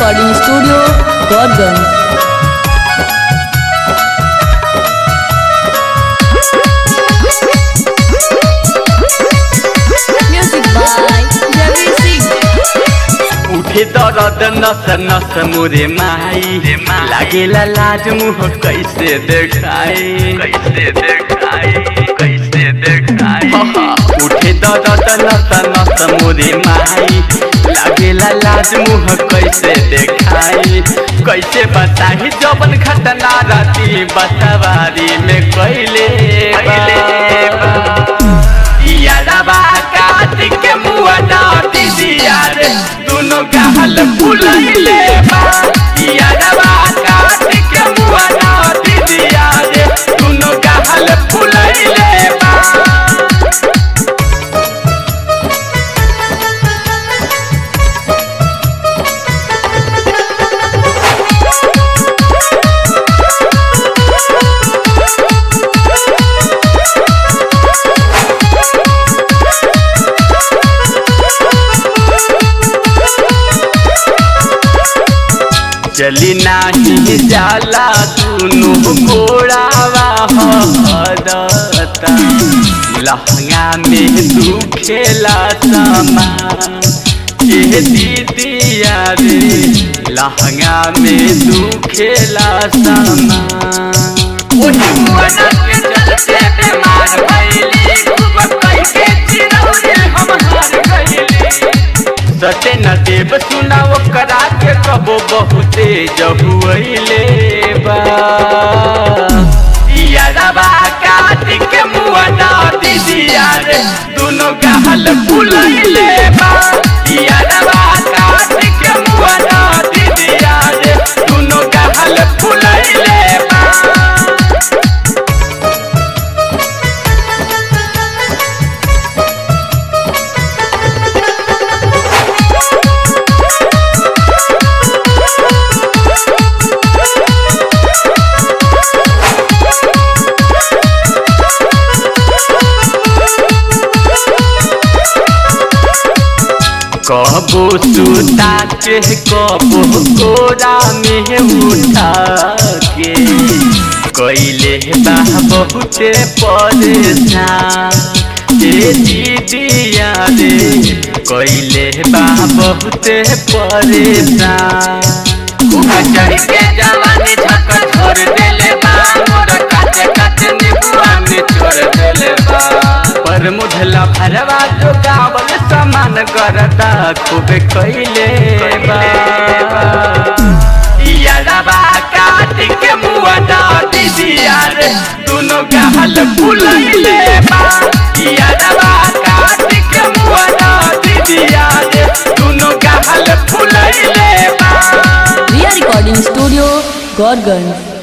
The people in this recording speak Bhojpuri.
recording studio Gauriganj music by Ravi Singh उठे दर्द नस नस मोरे माई लागेला लाज मुह कैसे देखाई कैसे देखाई कैसे देखाई उठे दर्द नस नस मोरे माई लागेला लाज मुह कैसे देखाई कैसे बताही जबन घटना राती बसवारी में कैले यारबा काट के मुआ डाटी दिया रे दोनों गहल फुलैले बा यारबा काट के मुआ डाटी दिया रे दोनों गहल फुलैले बा चली नाही जाला दुनु गोड़ावा हदता लहंगा में दुखेला समा ए दीदिया रे लहंगा में दुखेला समा ओही मुअना के चलते बीमार भइली खूब कई के चिरौरे हम हार गइली सटे न देव सुना करा के कबो बहुते जहुले बा यारबा काट के मुआ ना दीदिया रे दोनों गहल फुलैले बा यारबा काट के मुआ ना दीदिया रे दोनों गहल फुलैले बा कबो सुता के कबो कोरा में उठा के कैले बा बहुते परेशान ए दीदिया रे कैले बा बहुते परेशान खूब चढ़ के जवानी झक छोड़ देले बा मोर काटे काटे निबुआ में छोड़ देले बा पर मुझला भरवा जो गावल समान करता खूब कैले बा यारबा काट के मुआ डाटी दिया रे दोनों गहल फुलैले बा यारबा काट के मुआ डाटी दिया रे दोनों गहल फुलैले बा रिया रिकॉर्डिंग स्टूडियो गौरगंज